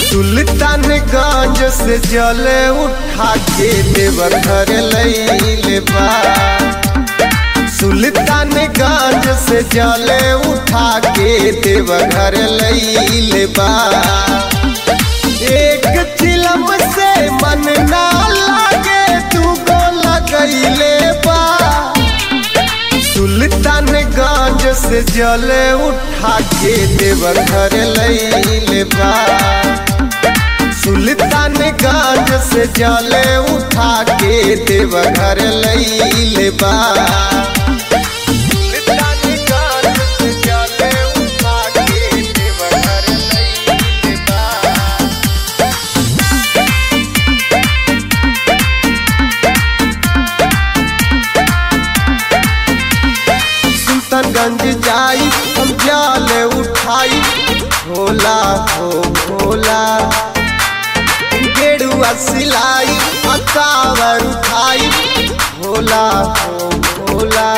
सुल्तानगंज से जल उठा के देवघर लैले बा सुल्तानगंज से जल उठा के देवघर लैले बा एक चिलम से मन ना लागे तू को लगैले बा सुल्तानगंज से जल उठा के देवघर लैले बा सुल्तानगंज से जल उठा के देवघर लैले बा सुल्तानगंज से जल उठा के देवघर लैले बा सुल्तानगंज जाई हम जाल उठाई भोला हो भोला गेरुआ सिलाई अकावर उठाई भोला हो भोला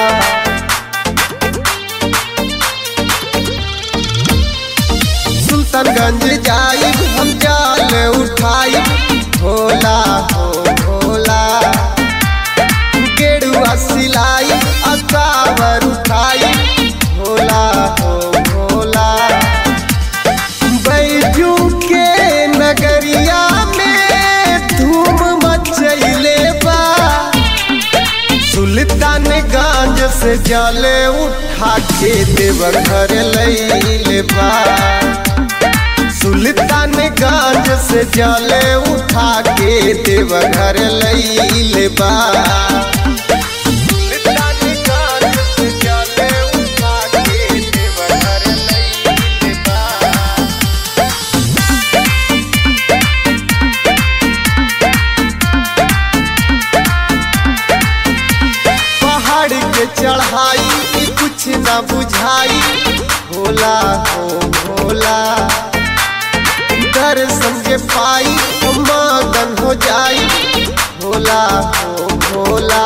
सुल्तानगंज जाई हम जाल उठाई भोला हो भोला गेरुआ सिलाई अकावर उठाई भोला हो भोला बैजू के नगरिया में धूम मचैले बा सुल्तानगंज से जल उठा के देवघर लैले बा सुल्तानगंज से जल उठा के देवघर लैले बा सुल्तानगंज से जल उठा के देवघर लैले बा पहाड़ के चढ़ाई ई कुछ न बुझाई भोला हो भोला दर्शन के पाई हम मगन हो जाई भोला हो भोला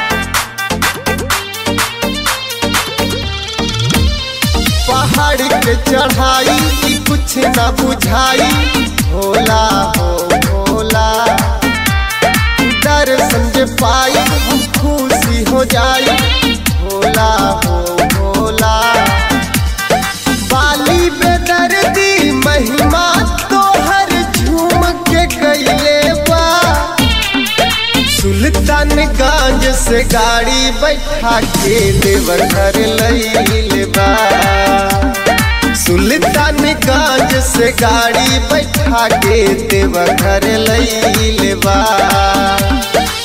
पहाड़ के चढ़ाई ई कुछ न बुझाई भोला हो भोला दर्शन जे पाई हम खुशी हो जाई भोला हो भोला बाली बेदर्दी महिमा तोहर झूम के कैले बा सुल्तानगंज से गाड़ी बैठा के देवघर लैले बा सुल्तानगंज से गाड़ी बैठा के देवघर लैले बा